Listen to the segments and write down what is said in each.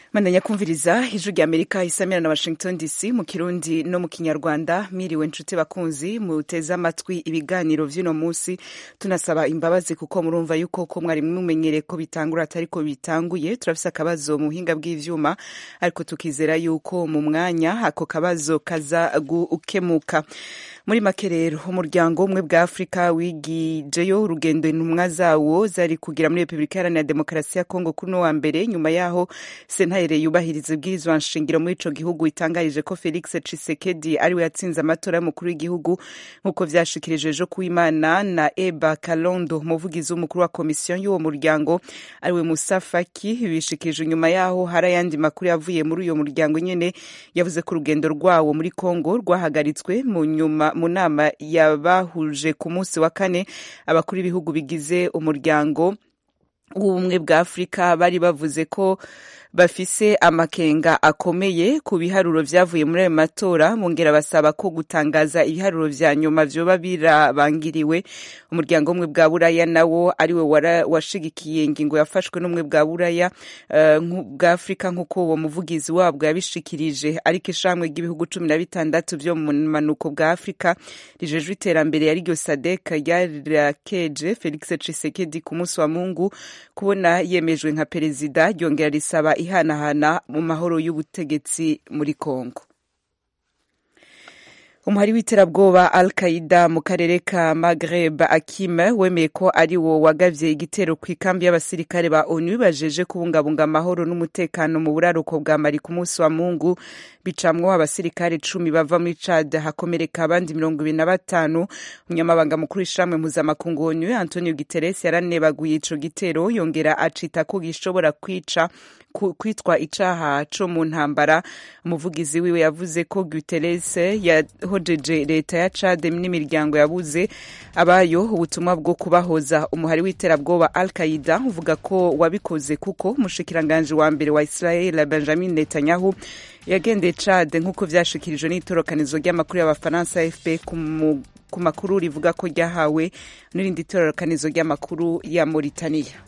mandanya kumviriza ijwi rya amerika isamira na washington dc mu kirundi no mu kinyarwanda miriwe nshuti bakunzi muteze amatwi ibiganiro vy'uno munsi tunasaba imbabazi kuko murumva yuko ko mwari mumenyereye ko bitangura atari ko bitanguye turafise akabazo mu buhinga bw'ivyuma ariko tukizera yuko mu mwanya ako kabazo kaza gukemuka muri make rero umuryango umwe bwa afurika wigijeyo urugendo intumwa zawo zari kugira muri repubulika iharanira demokarasi ya kongo kuri uno wa mbere nyuma yaho sentare yubahiriza ibwirizwa nshingiro muri ico gihugu itangarije ko felix cisekedi ariwe yatsinze amatora y'umukuru w'igihugu nk'uko vyashikirijwe ejo kuwimana na eba kalondo umuvugizi w'umukuru wa komisiyo y'uwo muryango ariwe musa faki bishikirijwe nyuma yaho hari ayandi makuru yavuye muri uyo muryango nyene yavuze ko urugendo rwawo muri kongo rwahagaritswe mu nyuma mu nama yabahuje ku munsi wa kane abakuru b'ibihugu bigize umuryango w'ubumwe bwa afurika bari bavuze ko bafise amakenga akomeye ku biharuro vyavuye muri ayo matora bongera basaba ko gutangaza ibiharuro vya nyuma vyoba birabangiriwe umuryango umwe bwa buraya nawo ariwe washigikiye ingingo yafashwe n'umwe bwa buraya uh, bwa afurika nk'uko uwo muvugizi wabwo yabishikirije ariko ishamwe ry'ibihugu cumi na bitandatu vyo mu manuko bwa afurika rijejwe iterambere yariryo sadek ryarakeje felix cisekedi ku munsi wa mungu kubona yemejwe nka perezida ryongera risaba ihanahana mu mahoro y'ubutegetsi muri Kongo umuhari w'iterabwoba al qaida mu karere ka maghreb akime wemeye ko ari wo wagavye igitero ku ikambi y'abasirikare ba onu bajeje kubungabunga amahoro n'umutekano mu buraruko bwa mari ku munsi wa mungu bicamwo abasirikare cumi bava muri chad hakomereka abandi mirongo ibiri na batanu umunyamabanga mukuru w'ishamwe mpuzamakungu onu antonio guterres yaranebaguye ico gitero yongera acita ko gishobora kwica kwitwa icaha co mu ntambara umuvugizi wiwe yavuze ko guterres yahojeje leta ya chad n'imiryango yabuze abayo ubutumwa bwo kubahoza umuhari w'iterabwoba al qaida uvuga ko wabikoze kuko umushikiranganji wa mbere wa israel benjamin netanyahu yagendeye chad nk'uko vyashikirijwe n'itorokanizo ry'amakuru y'abafaransa afp ku makuru rivuga ko ryahawe n'irindi torokanizo ry'amakuru ya mauritania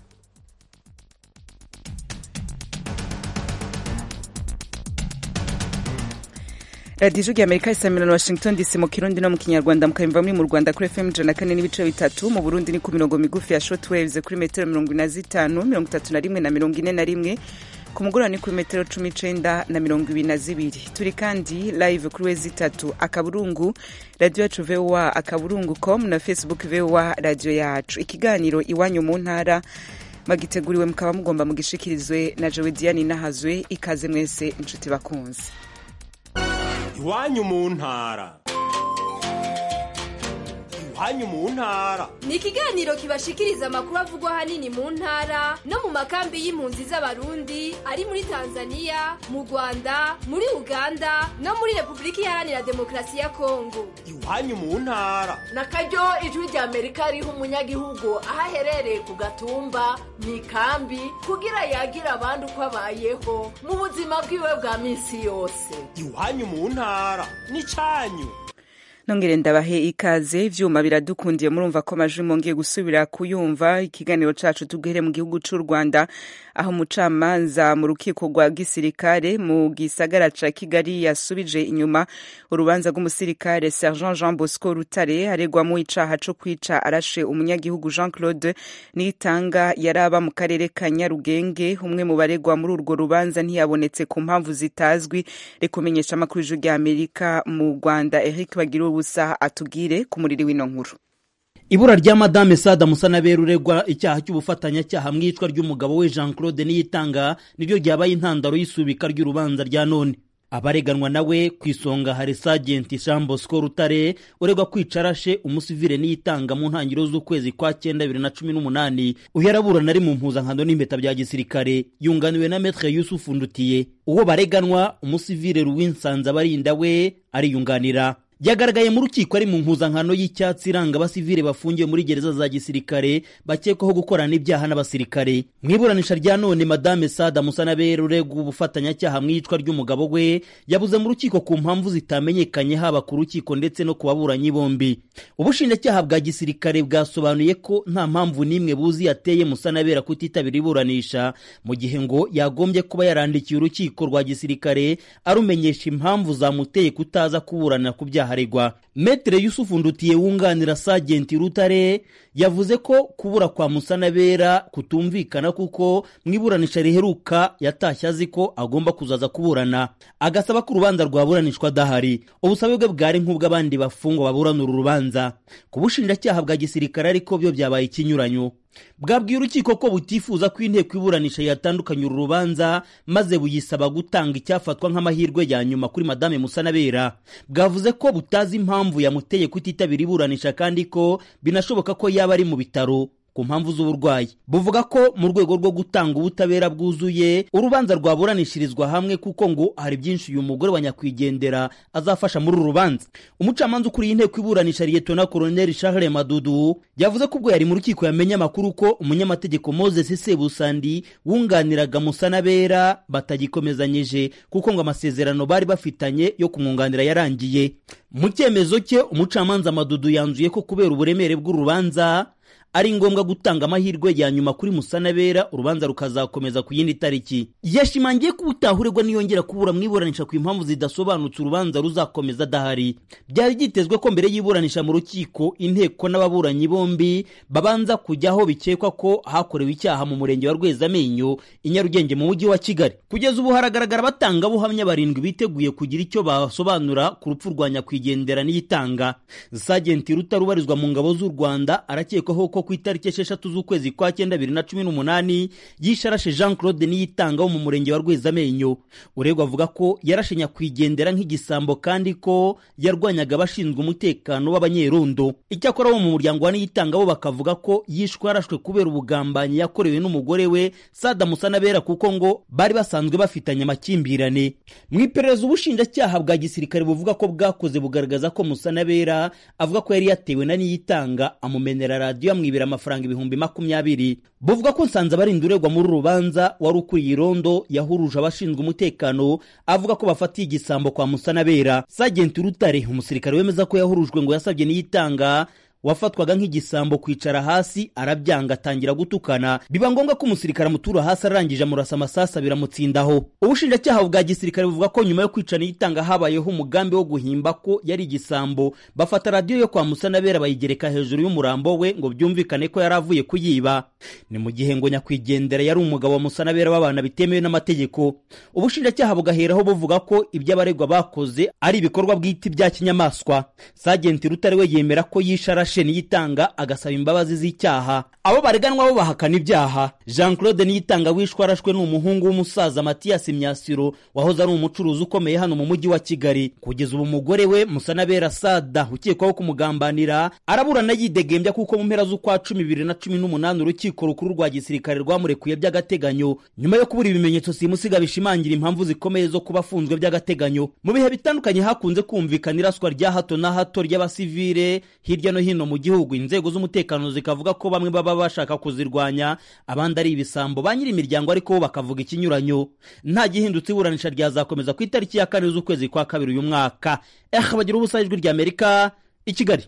radiyo ijwi amerika isamira na washington dc mu kirundi no mu kinyarwanda mukayumva muri mu rwanda kuri fm ijana na kane n'ibice bitatu mu burundi ni ku mirongo migufi ya shotwaves kuri metero mirongo ine na zitanu mirongo itatu na rimwe na mirongo ine na rimwe ku mugoroba ni kuri metero cumi icenda na mirongo ibiri na zibiri turi kandi live kuri wezi itatu akaburungu radiyo yacu voa akaburungu com na facebook voa radiyo yacu ikiganiro iwanyu mu ntara magiteguriwe mukaba mugomba mugishikirizwe na jowe diane nahazwe ikaze mwese inshuti bakunzi iwanyu mu ntara iwanyu mu ntara ni ikiganiro kibashikiriza amakuru avugwa ahanini mu ntara no mu makambi y'impunzi z'abarundi ari muri tanzania mu rwanda muri uganda no muri repubulika iharanira demokarasi ya kongo iwanyu mu ntara na karyo ijwi rya amerika riha umunyagihugu aho aherereye ku gatumba mu ikambi kugira yagira abandi uko abayeho mu buzima bwiwe bwa minsi yose iwanyu mu ntara ni cyanyu nongere ndabahe ikaze ivyuma biradukundiye murumva ko amajwi mongeye gusubira kuyumva ikiganiro cacu tuguhere mu gihugu c'u Rwanda aho umucamanza mu rukiko rwa gisirikare mu gisagara ca Kigali yasubije inyuma urubanza rw'umusirikare Sergent Jean Bosco Rutare aregwamo icaha co kwica arashe umunyagihugu Jean Claude Nitanga yaraba mu karere ka Nyarugenge umwe mu baregwa muri urwo rubanza ntiyabonetse ku mpamvu zitazwi rekumenyesha amakuru y'ijwi rya Amerika mu Rwanda Eric Bagira ubusa atubwire ku muriri w'ino nkuru ibura rya madame sada musanabera uregwa icyaha cy'ubufatanyacyaha mu iyicwa ry'umugabo we jean claude niyitanga niryo ryabaye intandaro y'isubika ry'urubanza rya none abareganwa nawe ku isonga hari sajenti jean bosco rutare uregwa kwica arashe umusivire niyitanga mu ntangiriro z'ukwezi kwa cyenda bibiri na cumi n'umunani uyu araburana ari mu mpuzankano n'impeta bya gisirikare yunganiwe na metre yusufu ndutiye uwo bareganwa umusivire ruwinsanza abarinda we ariyunganira yagaragaye mu rukiko ari mu mpuzankano y'icyatsi iranga abasivile bafungiwe muri gereza za gisirikare bakekwaho gukorana ibyaha n'abasirikare mu iburanisha rya none madame sada musanabera uregwa ubufatanyacyaha mu iyicwa ry'umugabo we yabuze mu rukiko ku mpamvu zitamenyekanye haba ku rukiko ndetse no ku baburanyi bombi ubushinjacyaha bwa gisirikare bwasobanuye ko nta mpamvu n'imwe buzi yateye musanabera kutitabira iburanisha mu gihe ngo yagombye kuba yarandikiye urukiko rwa gisirikare arumenyesha impamvu zamuteye kutaza kuburana ku byaha aregwa metere yusufu ndutiye wunganira sagenti rutare yavuze ko kubura kwa musanabera kutumvikana kuko mu iburanisha riheruka yatashye azi ko agomba kuzaza kuburana agasaba ko urubanza rwaburanishwa adahari ubusabe bwe bwari nk'ubw'abandi bafungwa baburana uru rubanza ku bushinjacyaha bwa gisirikare ariko byo byabaye ikinyuranyo bwabwiye urukiko ko butifuza ko inteko iburanisha yatandukanye uru rubanza maze buyisaba gutanga icyafatwa nk'amahirwe ya nyuma kuri madame musanabera bwavuze ko butazi impamvu yamuteye kutitabira iburanisha kandi ko binashoboka ko yaba ari mu bitaro ku mpamvu z'uburwayi buvuga ko mu rwego rwo gutanga ubutabera bwuzuye urubanza rwaburanishirizwa hamwe kuko ngo hari byinshi uyu mugore wa nyakwigendera azafasha muri uru rubanza umucamanza ukuriye inteko iburanisha liyetona koroneli charles madudu yavuze ko ubwo yari mu rukiko yamenye amakuru ko umunyamategeko moses sebusandi wunganiraga musanabera batagikomezanyije kuko ngo amasezerano bari bafitanye yo kumwunganira yarangiye mu cyemezo cye umucamanza madudu yanzuye ko kubera uburemere bw'urubanza ari ngombwa gutanga amahirwe ya nyuma kuri musanabera urubanza rukazakomeza ku yindi tariki yashimangiye ko utahurirwa niyongera kubura mu iburanisha ku impamvu zidasobanutse urubanza ruzakomeza adahari byari byitezwe ko mbere y'iburanisha mu rukiko inteko n'ababuranyi bombi babanza kujya aho bikekwa ko hakorewe icyaha mu murenge wa rwezamenyo i nyarugenge mu mujyi wa kigali kugeza ubu haragaragara abatangabuhamya barindwi biteguye kugira icyo basobanura ku rupfu rwa nyakwigendera n'iyitanga sagenti rutarubarizwa mu ngabo z'u rwanda arakekwaho ko ku itariki esheshatu z'ukwezi kwa cyenda bibiri na cumi n'umunani yisharashe jean claude niyitanga wo mu murenge wa rwezamenyo uregwa avuga ko yarashe nyakwigendera nk'igisambo kandi ko yarwanyaga abashinzwe umutekano w'abanyerondo icyakora bo mu muryango wa niyitanga bo bakavuga ko yishwe yarashwe kubera ubugambanyi yakorewe n'umugore we sada musanabera kuko ngo bari basanzwe bafitanye amakimbirane mu iperereza ubushinjacyaha bwa gisirikare buvuga ko bwakoze bugaragaza ko musanabera avuga ko yari yatewe na niyitanga amumenera radiyo amwibira amafaranga ibihumbi makumyabiri buvuga ko nsanze abarinda uregwa muri uru rubanza wari ukuriye irondo yahuruje abashinzwe umutekano avuga ko bafatiye igisambo kwa musanabera sagenti rutare umusirikare wemeza ko yahurujwe ngo yasabye niyitanga wafatwaga nk'igisambo kwicara hasi arabyanga atangira gutukana biba ngombwa ko umusirikare amutura hasi arangije amurasa amasasa biramutsindaho ubushinjacyaha bwa gisirikare buvuga ko nyuma yo kwica niyitanga habayeho umugambi wo guhimba ko yari igisambo bafata radiyo yo kwa musanabera bayigereka hejuru y'umurambo we ngo byumvikane ko yari avuye kuyiba ni mu gihe ngo nyakwigendera yari umugabo wa musanabera w'abana bitemewe n'amategeko ubushinjacyaha bugaheraho buvuga ko ibyo abaregwa bakoze ari ibikorwa bwite bya kinyamaswa sagenti rutare we yemera ko yishara yarashe niyitanga agasaba imbabazi z'icyaha abo bareganwa bo bahakana ibyaha jean claude niyitanga wishwe arashwe ni umuhungu w'umusaza matiyasi myasiro wahoze ari umucuruzi ukomeye hano mu mujyi wa kigali kugeza ubu umugore we musanabera sada ukekwaho kumugambanira araburana yidegembya kuko mu mpera z'ukwa cumi bibiri na cumi n'umunani urukiko rukuru rwa gisirikare rwamurekuye by'agateganyo nyuma yo kubura ibimenyetso simusiga bishimangira impamvu zikomeye zo kuba afunzwe by'agateganyo mu bihe bitandukanye hakunze kumvikana iraswa rya hato na hato ry'abasivile hirya no hino mu gihugu inzego z'umutekano zikavuga ko bamwe baba bashaka kuzirwanya abandi ari ibisambo ba nyiri imiryango ariko bo bakavuga ikinyuranyo nta gihindutse iburanisha ryazakomeza ku itariki ya kane z'ukwezi kwa kabiri uyu mwaka eh bagira ubusa ijwi rya amerika i kigali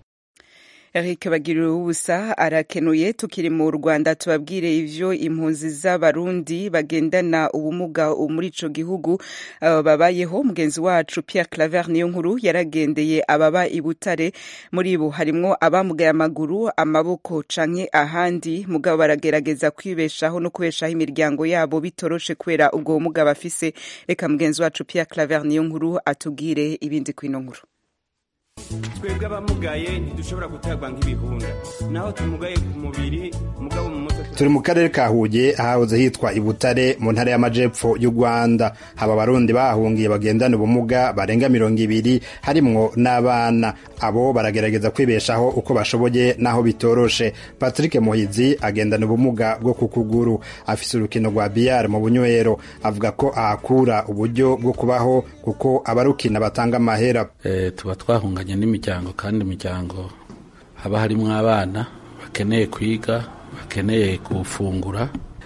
Eric Bagirira ubusa arakenuye tukiri mu Rwanda tubabwire ivyo impunzi z'abarundi bagendana ubumuga muri ico gihugu uh, babayeho mugenzi wacu Pierre Claver niyo nkuru yaragendeye ababa i Butare muri bo harimwo abamugaye amaguru amaboko canke ahandi mugabo baragerageza kwibeshaho no kubeshaho imiryango yabo bitoroshe kubera ubwo bumuga bafise reka mugenzi wacu Pierre Claver niyo nkuru atubwire ibindi kwino nkuru twebwe abamugaye ntidushobora gutabwa nk'ibihunda naho tumugaye ku mubiri mugabo mu mutwe turi mu karere ka huye ahahoze hitwa ibutare mu ntara y'amajepfo y'u rwanda haba abarundi bahungiye bagendana ubumuga barenga mirongo ibiri harimwo n'abana abo baragerageza kwibeshaho uko bashoboye n'aho bitoroshe patrick muhizi agendana ubumuga bwo ku kuguru afise urukino rwa biyari mu bunywero avuga ko ahakura uburyo bwo kubaho kuko abarukina batanga amahera e, tuba twahunganye n'imiryango kandi imiryango haba harimwo abana bakeneye kwiga bakeneye gufungura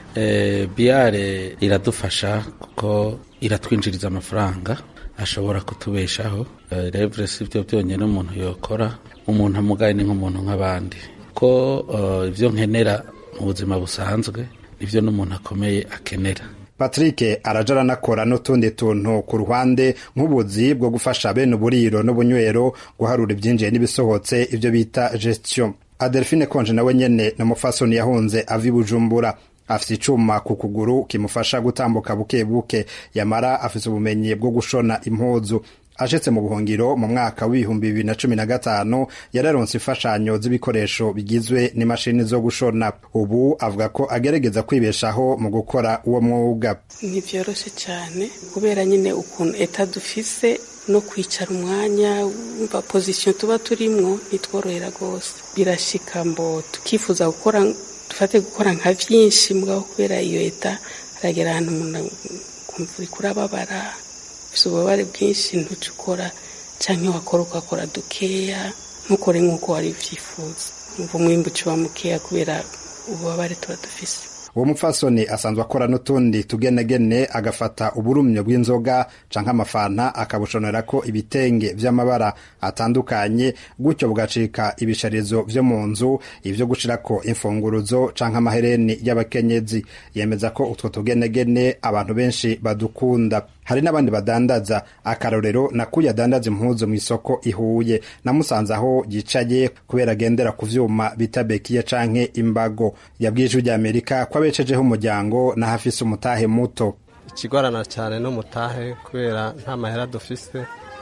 e, biyare iradufasha kuko iratwinjiriza amafaranga ashobora kutubeshaho e, revure si byo byonyine umuntu yokora umuntu amugaye ni nk'umuntu nk'abandi ko ibyo nkenera mu buzima busanzwe nibyo n'umuntu akomeye akenera patrick araja aranakora n'utundi tuntu ku ruhande nk'ubuzi bwo gufasha bene uburiro n'ubunywero guharura ibyinjiye n'ibisohotse ibyo bita gestion adelphine konje nawe nyene ni umufasoni yahunze ava i bujumbura afise icuma ku kuguru kimufasha gutambuka buke buke yamara afise ubumenyi bwo gushona impuzu ashitse mu buhungiro mu mwaka w'ibihumbi bibiri na cumi na gatanu yararonse imfashanyo z'ibikoresho bigizwe n'imashini zo gushona ubu avuga ko agerageza kwibeshaho mu gukora uwo mwuga ntibyoroshe cyane kubera nyine ukuntu eta dufise no kwicara umwanya wumva pozisiyo tuba turimwo ntitworohera rwose birashika mbo tukifuza gukora dufate gukora nka byinshi mugabo kubera iyo eta haragera ahantu umuntu kumva uri kurababara ufite ububabare bwinshi ntuce ukora cyangwa wakora ugakora dukeya ntukore nk'uko wari ubyifuza umva umwimbu uciwa mukeya kubera ububabare tuba dufise uwo mupfasoni asanzwe akora n'utundi tugenegene agafata uburumyo bw'inzoga canke amafanta akabushonera ko ibitenge vy'amabara atandukanye gutyo bugacika ibisharizo vyo mu nzu ivyo gushirako imfunguruzo canke amahereni y'abakenyezi yemeza ko utwo tugenegene abantu benshi badukunda hari n'abandi badandaza akarorero nakuye adandaza impuzu mw'isoko ihuye namusanze aho yicaye kubera agendera ku vyuma bita bekiye canke imbago yabwiye ijwi ry'amerika ko abeshejeho umuryango n'ahafise umutahe muto ikigorana cyane n'umutahe kubera nta mahera dufise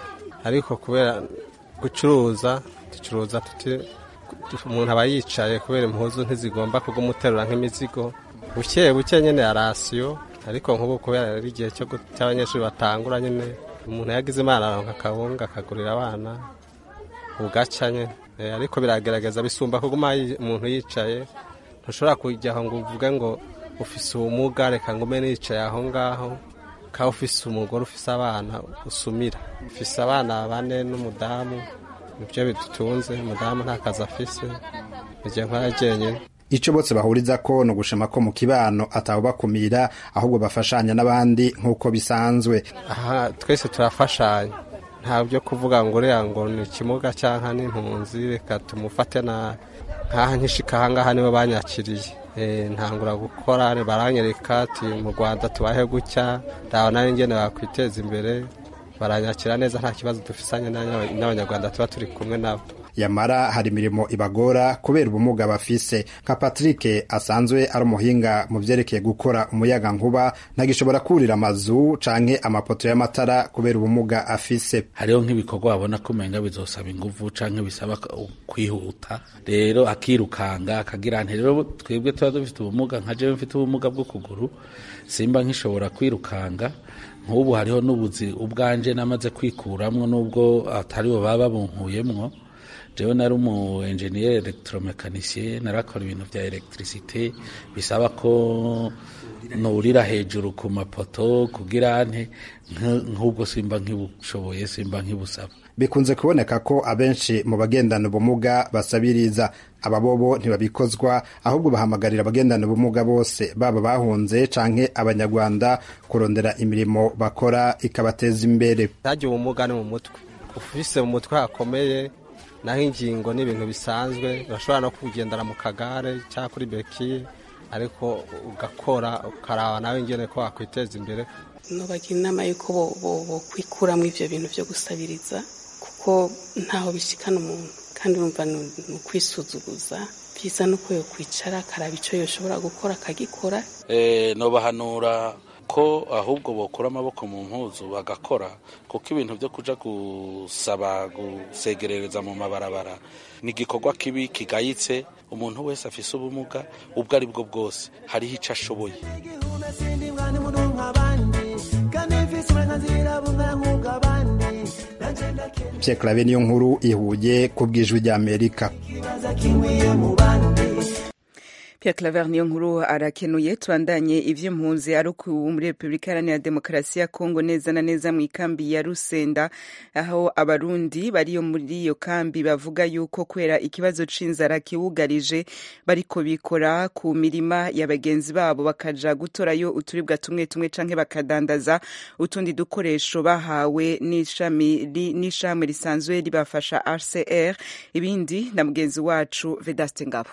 ariko kubera gucuruza ducuruza tuti umuntu aba yicaye kubera impuzu ntizigomba kugumuterura nk'imizigo buke buke nyine ya rasiyo ariko nk'ubu kubera ari igihe cy'abanyeshuri batangura nyine umuntu yagize imana aronka akabunga akagurira abana bugaca nyine ariko biragaragaza bisumba kuguma umuntu yicaye ntushobora kujya aho ngo uvuge ngo ufise ubumuga reka ngo umbe nicaye aho ngaho ukaba ufise umugore ufise abana usumira ufise abana bane n'umudamu nibyo bidutunze umudamu nta kazi afise igihe nkora jyenyine icyo bose bahuriza ko ni ugushima ko mu kibano atawubakumira ahubwo bafashanya n'abandi nk'uko bisanzwe aha twese turafashanya nta byo kuvuga ngo uriya ngo ni ikimuga cyangwa n'impunzi reka tumufate nabi nkaha nkishika ahangaha nibo banyakiriye ntangura gukora baranyereka ati mu rwanda tubahe gutya ndabona n'ingene bakwiteza imbere baranyakira neza nta kibazo dufisanye n'abanyarwanda tuba turi kumwe nabo yamara hari imirimo ibagora kubera ubumuga bafise nka patrick asanzwe ari umuhinga mu vyerekeye gukora umuyaga nkuba ntagishobora kurira amazu canke amapoto y'amatara kubera ubumuga afise hariho nk'ibikorwa babona ko umenga bizosaba inguvu canke bisaba kwihuta rero akirukanga akagira nti rero twebwe tuba dufite ubumuga nka jewe mfite ubumuga bw'ukuguru simba nkishobora kwirukanga nk'ubu hariho n'ubuzi ubwanje namaze kwikuramwo n'ubwo atari bo baba bunkuyemwo jewe nari umu engineer electromecanicien narakora ibintu vya electricité bisaba ko nurira hejuru ku mapoto kugira nte nk'ubwo simba nkibushoboye simba nkibusaba bikunze kuboneka ko abenshi mu bagendana ubumuga basabiriza ababobo ntibabikozwa ahubwo bahamagarira abagendana ubumuga bose baba bahunze canke abanyarwanda kurondera imirimo bakora ikabateza imbere ntajya ubumuga ni mu mutwe ufise mu mutwe hakomeye naho ingingo ni ibintu bisanzwe urashobora no kugendera mu kagare cyangwa kuri bekiye ariko ugakora ukaraba nawe ingene ko wakwiteza imbere nubagira inama y'uko bokwikuramo ibyo bintu byo gusabiriza kuko ntaho bishikana umuntu kandi urumva ni ukwisuzuguza byiza nuko yo kwicara akaraba icyo yoshobora gukora akagikora nobahanura ko ahubwo bokura amaboko mu mpuzu bagakora kuko ibintu byo kuja gusaba gusegerereza mu mabarabara ni igikorwa kibi kigayitse umuntu wese afise ubumuga ubwo ari bwo bwose hariho ico ashoboye Pierre Claver niyo nkuru ihuye ku bw'ijwi ry'Amerika Pierre Claver niyo nkuru arakenuye tubandanye ivy'impunzi ari muri Repubulika Iharanira Demokarasi ya Kongo neza na neza mu ikambi ya Rusenda aho abarundi bariyo muri iyo kambi bavuga yuko kwera ikibazo c'inzara kiwugarije bariko bikora ku mirima ya bagenzi babo bakaja gutorayo uturibwa tumwe tumwe canke bakadandaza utundi dukoresho bahawe n'ishami n'ishami risanzwe ribafasha RCR ibindi na mugenzi wacu Vedaste Ngabo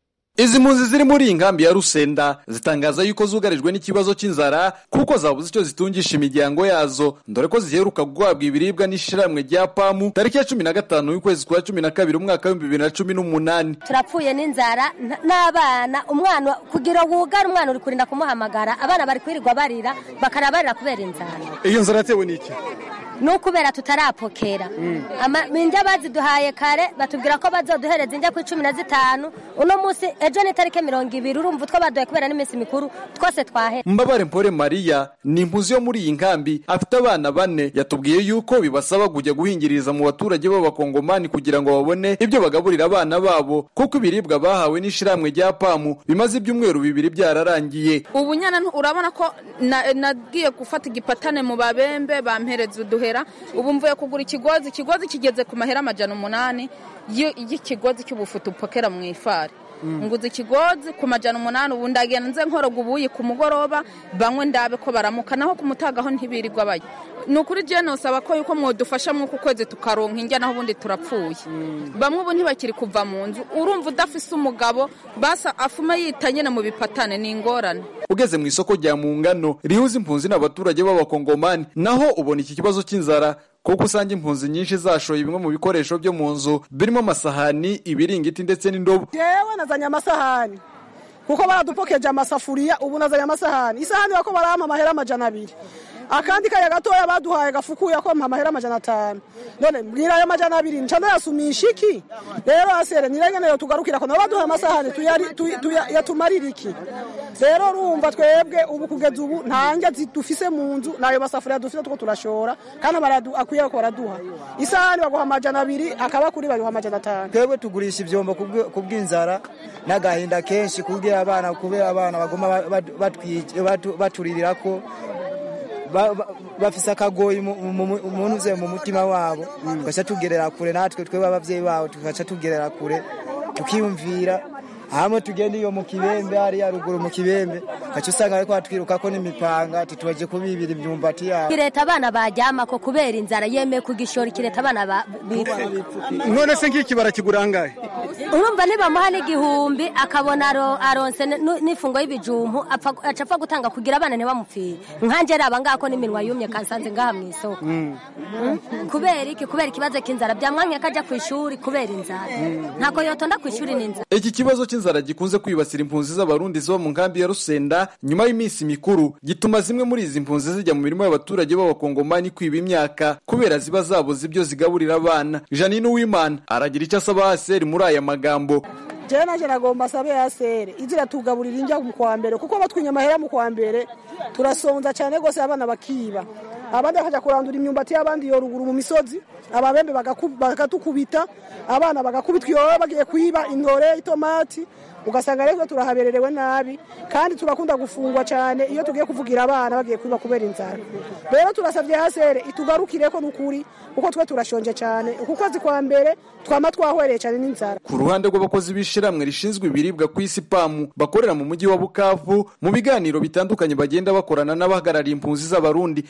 Izi mpunzi ziri muri iyi nkambi ya Rusenda zitangaza yuko zugarijwe n'ikibazo cy'inzara kuko zabuze icyo zitungisha imiryango yazo dore ko ziheruka guhabwa ibiribwa n'ishiramwe rya pamu tariki ya cumi na gatanu y'ukwezi kwa cumi na kabiri umwaka w'ibihumbi bibiri na cumi n'umunani turapfuye n'inzara n'abana umwana kugira wugare umwana uri kurinda kumuhamagara abana bari kwirirwa barira bakara barira kubera inzara iyo nzara yatewe n'iki ni ukubera tutarapokera injya baziduhaye kare batubwira ko bazoduhereza injya ku cumi na zitanu uno munsi ejo ni itariki mirongo ibiri urumva utwo baduhaye kubera n'iminsi mikuru twose twahera mbabare mpore mariya ni impunzi yo muri iyi nkambi afite abana bane yatubwiye yuko bibasaba kujya guhingiriza mu baturage b'abakongomani kugira ngo babone ibyo bagaburira abana babo kuko ibiribwa bahawe n'ishiramwe rya pamu bimaze ibyumweru bibiri byararangiye ubu nyana nturabona ko nagiye gufata igipatane mu babembe bampereza uduhe ubu mvuye kugura ikigozi ikigozi kigeze ku mahera amajana umunani y'ikigozi cy'ubufutu upokera mu ifari nguze ikigozi ku majana umunani ubu ndagenda nze nkoroga ubuyi ku mugoroba banywe ndabe ko baramuka naho ku mutagaho ntibirirwa bajya ni ukuri jene usaba ko yuko mwadufasha mw'uku kwezi tukaronka injya naho ubundi turapfuye bamwe ubu ntibakiri kuva mu nzu urumva udafise umugabo basa afuma yita nyine mu bipatane ni ingorane ugeze mu isoko rya mungano rihuza impunzi n'abaturage b'abakongomani naho ubona iki kibazo cy'inzara kuko usanga impunzi nyinshi zashoye bimwe mu bikoresho byo mu nzu birimo amasahani ibiringiti ndetse n'indobo yewe nazanye amasahani kuko baradupokeje amasafuriya ubu nazanye amasahani isahani bako barampa amahera amajana abiri akandi kaya gatoya baduhaye gafukuye ko mpa amahera amajana atanu none mbwira ayo majana abiri nca ndayasumisha iki rero asere nirengeneyo tugarukira ko nabo baduhaye amasahani yatumarira iki rero urumva twebwe ubu kugeza ubu nta njya dufise mu nzu nayo masafuriya dufite tuko turashora kandi akwiye ko baraduha isahani baguha amajana abiri akaba kuri baguha amajana atanu twebwe tugurisha ivyombo ku bw'inzara n'agahinda kenshi kubwira abana kubera abana baguma baturirira ko bafise akagoyi umuntu uze mu mutima wabo tugaca tugerera kure natwe twebwe abavyeyi babo tugaca tugerera kure tukiyumvira hamwe tugenda iyo mu kibembe hariya ruguru mu kibembe gaca usanga bariko batwirukako n'imipanga titubaje kubibira imyumbati yabo kireta abana baryamako kubera inzara yemeye kugishora ikireta abana bipfa none se nk'iki barakigura angahe urumva nibamuha n'igihumbi akabona aronse n'ifungo y'ibijumpu aca apfa gutanga kugira abana ntibamupfire nkanje raba ngako n'iminwa yumye kansanze ngaha mu isoko kubera iki kubera ikibazo k'inzara byamwanya kaja ku ishuri kubera inzara ntako yotonda ku ishuri n'inzara iki kibazo cy'inzara gikunze kwibasira impunzi z'abarundi ziba mu nkambi ya rusenda nyuma y'iminsi mikuru gituma zimwe muri izi mpunzi zijya mu mirimo y'abaturage b'abakongomani kwiba imyaka kubera ziba zabuze ibyo zigaburira abana janine uwimana aragira icyo asaba haseri muri aya magambo jewe nanje nagomba asabe yasere izira tugaburira injya mu kwa mbere kuko batwinya amahera mu kwa mbere turasonza cyane rwose abana bakiba abandi bakajya kurandura imyumbati y'abandi yo ruguru mu misozi ababembe bakatukubita abana bagakubitwa iyo bagiye kwiba intore itomati ugasanga rero turahabererewe nabi kandi turakunda gufungwa cyane iyo tugiye kuvugira abana bagiye kwiba kubera inzara rero turasabye hasere itugarukire ko n'ukuri kuko twe turashonje cyane uku kwezi kwa mbere twama twahwereye cyane n'inzara ku ruhande rw'abakozi b'ishiramwe rishinzwe ibiribwa ku isi pamu bakorera mu mujyi wa bukavu mu biganiro bitandukanye bagenda bakorana n'abahagarariye impunzi z'abarundi bavuga ko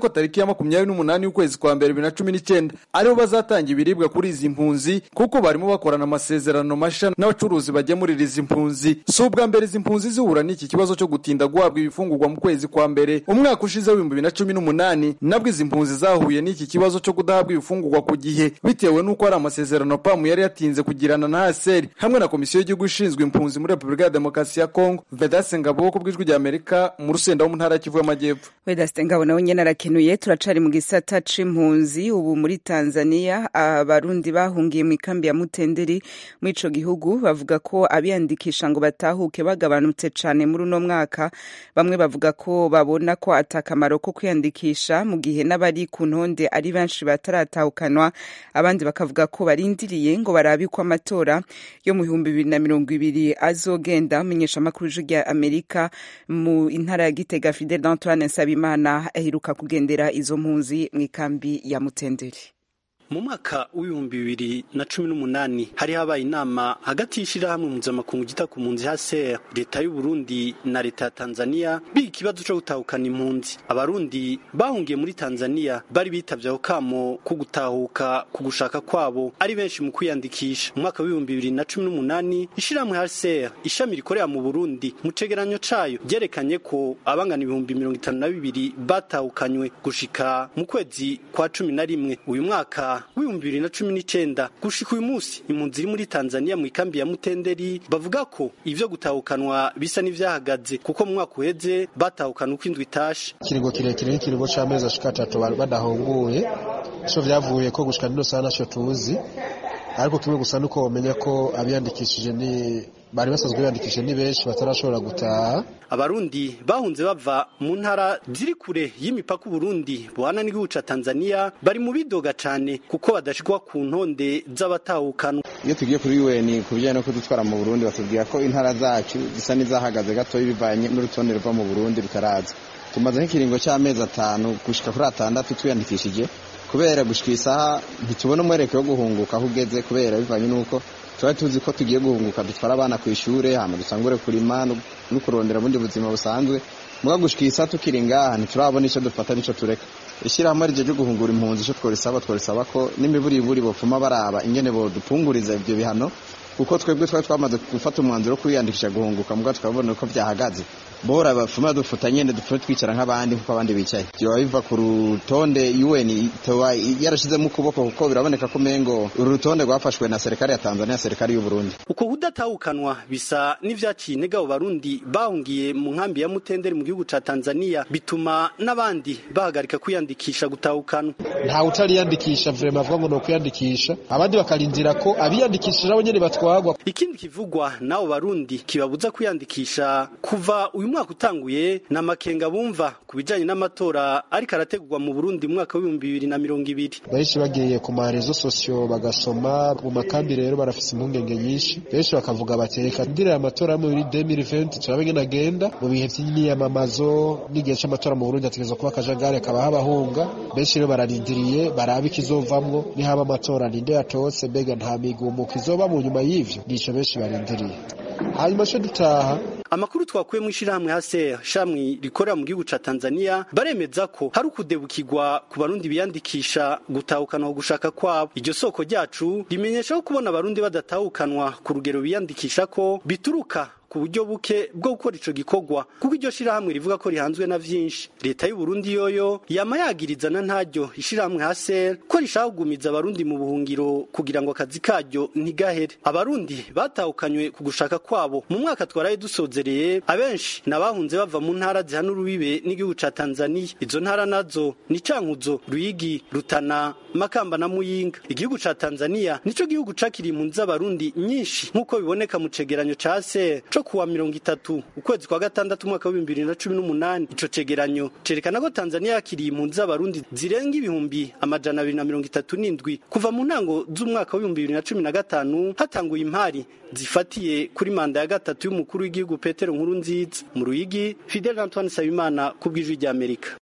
ko tariki ya makumyabiri n'umunani y'ukwezi kwa mbere bibiri na cumi n'icyenda aribo bazatanga ibiribwa kuri izi mpunzi kuko barimo bakorana amasezerano mashya n'abacuruzi bagemurira izi mpunzi si ubwa mbere izi mpunzi zihura n'iki kibazo cyo gutinda guhabwa ibifungurwa mu kwezi kwa mbere umwaka ushize w'ibihumbi bibiri na cumi n'umunani nabwo izi mpunzi zahuye n'iki kibazo cyo kudahabwa ibifungurwa ku gihe bitewe n'uko hari amasezerano pamu yari yatinze kugirana na haseri hamwe na komisiyo y'igihugu ishinzwe impunzi muri repubulika ya demokarasi ya kongo vedase ngabo ku bw'ijwi rya amerika mu rusenda wo mu ntara ya kivu y'amajyepfo vedasite ngabo nawe nyine arakenuye turacari mu gisata c'impunzi ubu muri tanzania abarundi bahungiye mu ikambi ya mutenderi muri ico gihugu bavuga ko abiyandikisha ngo batahuke bagabanutse cane muri uno mwaka bamwe bavuga ko babona ko atakamaro ko kwiyandikisha mu gihe n'abari ku ntonde ari benshi bataratahukanwa abandi bakavuga ko barindiriye ngo barabe ko amatora yo mu bihumbi bibiri na mirongo ibiri azogenda amenyesha amakuru rya amerika mu intara ya gitega fidel antoine nsabimana aheruka kugendera izo mpunzi mu ikambi ya mutenderi mu mwaka w'ibihumbi bibiri na cumi n'umunani hari habaye inama hagati y'ishyirahamwe mpuzamakungu gita ku mpunzi haser leta y'u Burundi na leta ya tanzania biga ikibazo cyo gutahukana impunzi abarundi bahungiye muri tanzania bari bitavye ako kamo ko gutahuka ku gushaka kwabo ari benshi mu kwiyandikisha mu mwaka w'ibihumbi bibiri na cumi n'umunani ishyirahamwe haser ishami rikorera mu burundi mu cegeranyo cayo ryerekanye ko abangana ibihumbi mirongo itanu na bibiri batahukanywe gushika mu kwezi kwa cumi na rimwe uyu mwaka w'ibihumbi bibiri na cumi n'icenda gushika uyu munsi impunzi iri muri tanzania mu ikambi ya mutenderi bavuga ko ivyo gutahukanwa bisa n'ivyahagaze kuko mu mwaka uheze batahukana uko indwi itashe ikiringo kirekire nk'ikiringo c'amezi ashika atatu badahunguye ico vyavuye ko gushika nino saha naco tuzi ariko kimwe gusa nuko womenya ko abiyandikishije ni bari basanzwe biyandikishije ni benshi batarashobora gutaha abarundi bahunze bava mu ntara ziri kure y'imipaka uburundi buhana n'igihugu ca tanzania bari mu bidoga cane kuko badashikwa ku ntonde z'abatahukanwa iyo tugiye kuri un ku bijyanye no kudutwara mu burundi batubwira ko intara zacu zisa n'izahagaze gatoya bivanye n'urutonde ruva mu burundi rutaraza tumaze nk'ikiringo cy'amezi atanu gushika kuri atandatu twiyandikishije kubera gushika isaha ntitubona umwereko wo guhunguka aho ugeze kubera bivanye n'uko tuba tuzi ko tugiye guhunguka dutwara abana ku ishure hama dusangure kurima no kurondera ubundi buzima busanzwe muga gushika isaha tukiri ngaha ntiturabona ico dufata n'ico tureka ishyirahamwe rije ryo guhungura impunzi ico tworisaba tworisaba ko n'imiburiburi bopfuma baraba ingene bodupunguriza ivyo bihano kuko twebwe twari twamaze gufata umwanzuro wo kwiyandikisha guhunguka muga tukabona uko vyahagaze bora bafuma dufuta nyene dupfume twicara nk'abandi kuko abandi bicaye vyoba biva ku rutonde UN itoba yarashizemo ukuboko kuko biraboneka ko mengo uru rutonde rwafashwe na serikali ya Tanzania serikali y'u Burundi uko kudatahukanwa bisa n'ivyaciye intege abo barundi bahungiye mu nkambi ya Mutenderi mu gihugu ca Tanzania bituma n'abandi bahagarika kwiyandikisha gutahukanwa nta utariyandikisha vrema avuga ngo no kwiyandikisha abandi bakarindira ko abiyandikishije nabo nyene batwagwa ikindi kivugwa n'abo barundi kibabuza kwiyandikisha kuva uyu mwaka utanguye na makenga bumva ku bijanye n'amatora ariko arategurwa mu Burundi mu mwaka w'ibihumbi bibiri na mirongo ibiri benshi bagiye ku marezo sosiyo bagasoma mu makambi rero barafise impungenge nyinshi benshi bakavuga bati reka ndirira amatora yo muri 2020 turabe ngene agenda mu bihe vy'imyiyamamazo n'igihe c'amatora mu Burundi ategerezwa kuba akajagari akabaho abahunga benshi rero bararindiriye barabe ikizovamwo nihaba amatora ninde yatose mbega nta migumuko izoba mu nyuma y'ivyo nico benshi barindiriye hanyuma co dutaha amakuru twakuye mu ishirahamwe haser shamwe rikorera mu gihugu ca Tanzania baremeza ko hari ukudebukirwa ku barundi biyandikisha gutahukanwa gushaka kwabo iryo soko ryacu rimenyesha ko kubona abarundi badatahukanwa ku rugero biyandikisha ko bituruka ku buryo buke bwo gukora ico gikorwa kuko iryo shirahamwe rivuga ko rihanzwe na vyinshi leta y'u Burundi yoyo yama yagirizana ntaryo ishirahamwe haser ko rishaka kugumiza abarundi mu buhungiro kugira ngo akazi karyo ntigahere abarundi batahukanywe ku gushaka kwabo mu mwaka twaraye dusozereye abenshi nabahunze bava mu ntara zihana urubibe n'igihugu ca Tanzania izo ntara nazo ni Cankuzo Ruyigi Rutana Makamba na Muyinga igihugu ca Tanzania nico gihugu cakiriye impunzi z'abarundi nyinshi nk'uko biboneka mu cegeranyo ca haser co kuwa mirongo itatu ukwezi kwa gatandatu umwaka w'ibihumbi bibiri na cumi n'umunani ico cegeranyo cerekana ko tanzania yakiriye impunzi z'abarundi zirenga ibihumbi amajana abiri na mirongo itatu n'indwi kuva mu ntango z'umwaka w'ibihumbi bibiri na cumi na gatanu hatanguye impari zifatiye kuri manda ya gatatu y'umukuru w'igihugu petero nkuru nziza mu ruyigi fidel antoine sabimana ku bw'ijwi ry'amerika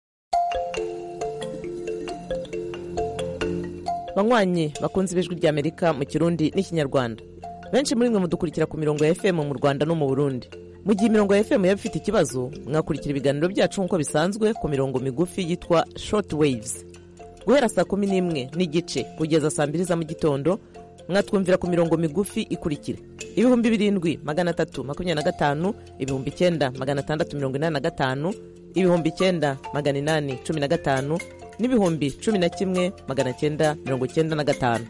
banywanyi bakunze ibijwi ry'amerika mu kirundi n'ikinyarwanda benshi muri mwe mudukurikira ku mirongo ya fm mu rwanda no mu burundi mu gihe imirongo ya fm yaba ifite ikibazo mwakurikira ibiganiro byacu nk'uko bisanzwe ku mirongo migufi yitwa short waves guhera saa kumi n'imwe n'igice kugeza saa mbiri za mu gitondo mwatwumvira ku mirongo migufi ikurikira ibihumbi birindwi magana atatu makumyabiri na gatanu ibihumbi icyenda magana atandatu mirongo inani na gatanu ibihumbi icyenda magana inani cumi na gatanu n'ibihumbi cumi na kimwe magana cyenda mirongo cyenda na gatanu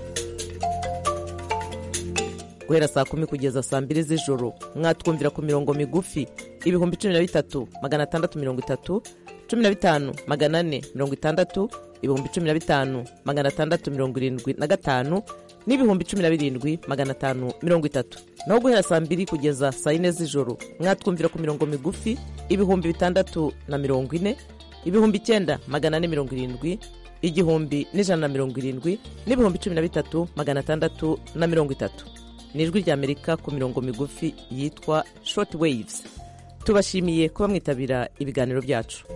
guhera saa kumi kugeza saa mbiri z'ijoro mwatwumvira ku mirongo migufi ibihumbi cumi na bitatu magana atandatu mirongo itatu cumi na bitanu magana ane mirongo itandatu ibihumbi cumi na bitanu magana atandatu mirongo irindwi na gatanu n'ibihumbi cumi na birindwi magana atanu mirongo itatu naho guhera saa mbiri kugeza saa yine z'ijoro mwatwumvira ku mirongo migufi ibihumbi bitandatu na mirongo ine ibihumbi icyenda magana ane mirongo irindwi igihumbi n'ijana na mirongo irindwi n'ibihumbi cumi na bitatu magana atandatu na mirongo itatu ni ijwi ry'amerika ku mirongo migufi yitwa short waves tubashimiye kuba mwitabira ibiganiro byacu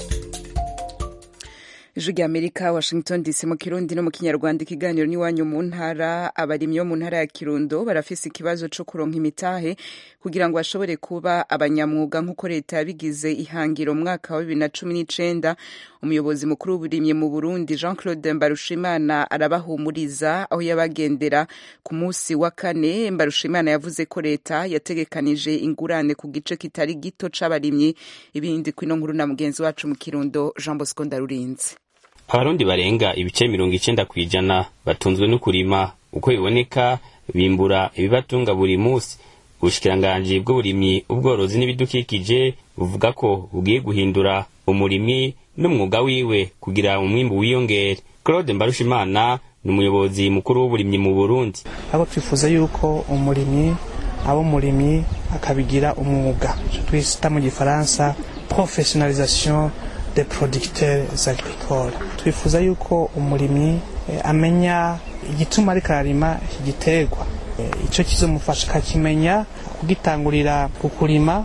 ijwi rya amerika washington dc mu kirundi no mu kinyarwanda ikiganiro n'iwanyu mu ntara abarimyi bo mu ntara ya kirundo barafise ikibazo co kuronka imitahe kugira ngo bashobore kuba abanyamwuga nk'uko leta yabigize ihangiro mu mwaka wa bibiri na cumi n'icenda umuyobozi mukuru w'uburimyi mu burundi jean claude mbarushimana arabahumuriza aho yabagendera ku munsi wa kane mbarushimana yavuze ko leta yategekanije ingurane ku gice kitari gito c'abarimyi ibindi kwino nkuru na mugenzi wacu mu kirundo jean bosco ndarurinze abarundi barenga ibice mirongo icenda ku ijana batunzwe no kurima uko biboneka bimbura ibibatunga buri munsi ubushikiranganji bw'uburimyi ubworozi n'ibidukikije buvuga ko bugiye guhindura umurimyi n'umwuga wiwe kugira umwimbu wiyongere claude mbarushimana ni umuyobozi mukuru w'uburimyi mu burundi abo twifuza yuko umurimyi aba umurimyi akabigira umwuga icyo twita mu gifaransa professionalisation des producteurs agricoles twifuza yuko umurimyi amenya igituma ariko ararima iki giterwa icyo kizomufasha akakimenya kugitangurira ku kurima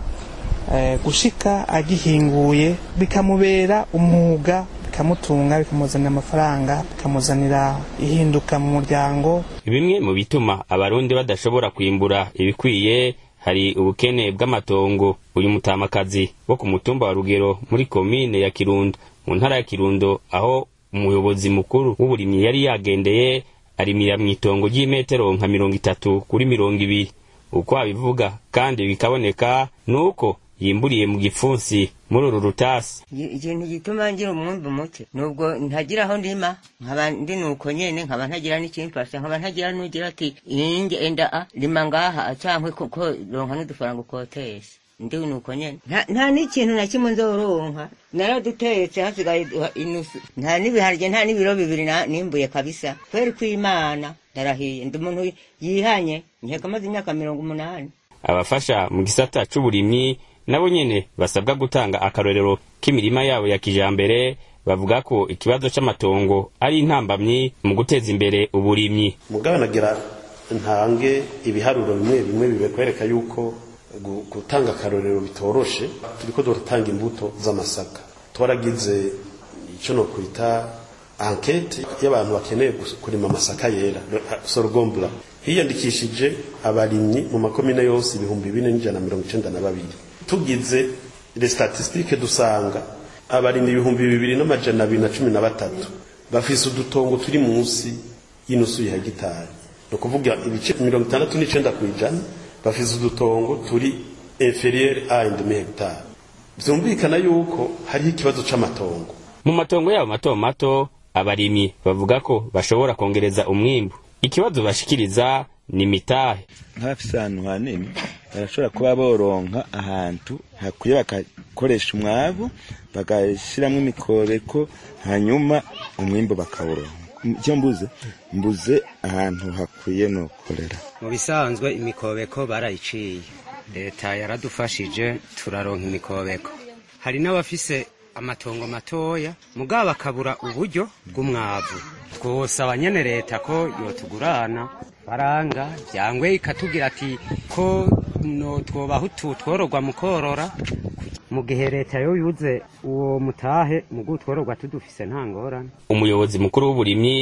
gushika agihinguye bikamubera umwuga bikamutunga bikamuzanira amafaranga bikamuzanira ihinduka mu muryango bimwe mu bituma abarundi badashobora kwimbura ibikwiye hari ubukene bw'amatongo uyu mutamakazi wo ku mutumba wa rugero muri komine ya kirundo mu ntara ya kirundo aho umuyobozi mukuru w'uburimyi yari yagendeye arimira mu itongo ry'imetero nka mirongo itatu kuri mirongo ibiri uko abivuga kandi bikaboneka ni uko yimburiye mu gipfunsi muri uru rutasi ikintu gituma ngira umwumbi muke nubwo ntagira aho ndima nkaba ndi nuko nyene nkaba ntagira n'ikimfasha nkaba ntagira n'ugira ati inge enda a lima ngaha cankwe kuko ronka n'udufaranga ukotesha ndi nuko nyene nta n'ikintu na kimwe nzoronka naradutetse hasigaye inusu nta n'ibiharye nta n'ibiro bibiri nimbuye kabisa kweri kw'imana ndarahiye ndi umuntu yihanye nkeka maze imyaka mirongo umunani abafasha mu gisata c'uburimyi nabo nyene basabwa gutanga akarorero k'imirima yabo ya kijambere bavuga ko ikibazo c'amatongo ari intambamyi mu guteza imbere uburimyi mugabo nagira ntange ibiharuro bimwe bimwe bibekwereka yuko gutanga akarorero bitoroshe turiko duratanga imbuto z'amasaka twaragize ico no kwita ankete y'abantu bakeneye kurima amasaka yera sorogombura hiyandikishije abarimyi mu makomine yose ibihumbi bine n'ijana na mirongo icenda na babiri tugize le statistique dusanga abarimyi ibihumbi bibiri n'amajana abiri na cumi na batatu bafise udutongo turi munsi y'inusu ya hegitari ni ukuvuga ibice mirongo itandatu n'icenda ku ijana bafise udutongo turi inferieur a demi hegitari vyumvikana yuko hariho ikibazo c'amatongo mu matongo yabo mato mato abarimyi bavuga ko bashobora kongereza umwimbu ikibazo bashikiriza ni mitahe nk'abafise ahantu hanini barashobora kuba boronka ahantu hakwiye bagakoresha umwavu bagashiramwo imikobeko hanyuma umwimbu bakawuronka icyo mbuze mbuze ahantu hakwiye nokorera mu bisanzwe imikobeko barayiciye leta yaradufashije turaronka imikobeko hari n'abafise amatongo matoya mugabo bakabura uburyo bw'umwavu twosaba nyene leta ko yotugurana baranga vyangwe ikatubwira ati ko no twobaho utu twororwa mu korora mu gihe leta yo yuze uwo mutahe mu gutwororwa tudufise nta ngorane umuyobozi mukuru w'uburimyi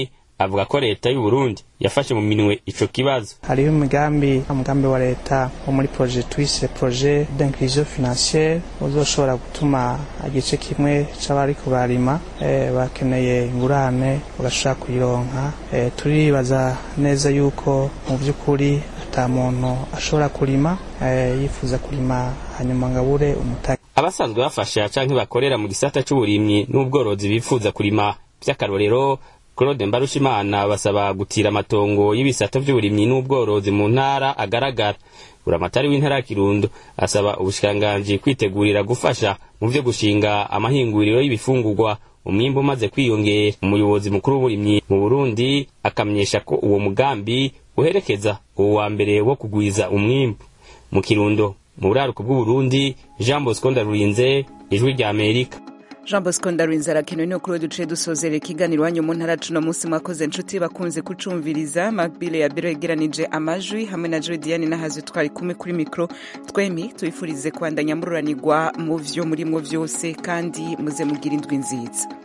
avuga ko leta y'u Burundi yafashe mu minwe ico kibazo hariho umugambi umugambi wa leta wo muri projet twise projet d'inclusion financière uzoshobora gutuma igice kimwe c'abariko bararima eh, bakeneye ingurane bagashobora kuyironka eh, turibaza neza yuko mu vy'ukuri ata muntu ashobora kurima eh, yifuza kurima hanyuma ngabure umutaka abasanzwe bafasha canke bakorera mu gisata c'uburimyi n'ubworozi bifuza kurima vy'akarorero Claude Mbarushimana basaba gutira amatongo y'ibisata vy'uburimyi n'ubworozi mu ntara agaragara buramatari w'intara ya Kirundo asaba ubushikiranganji kwitegurira gufasha mu vyo gushinga amahinguriro y'ibifungurwa umwimbu umaze kwiyongera umuyobozi mukuru w'uburimyi mu Burundi akamenyesha ko uwo mugambi uherekeza uwo wa mbere wo kugwiza umwimbu mu Kirundo mu buraruko bw'Uburundi Jean Bosco Ndarurinze ijwi rya Amerika jean bosco ndarurinze arakenewe ni ukuri duce dusozera ikiganiro iwanyu mu ntara cuno munsi mwakoze inshuti bakunze kucumviriza makbile ya biro yegeranije amajwi hamwe na joy diane n'ahazi twari kumwe kuri mikoro twemi tubifurize kwandanya mururanirwa mu vyo murimwo vyose kandi muze mugira indwi nziza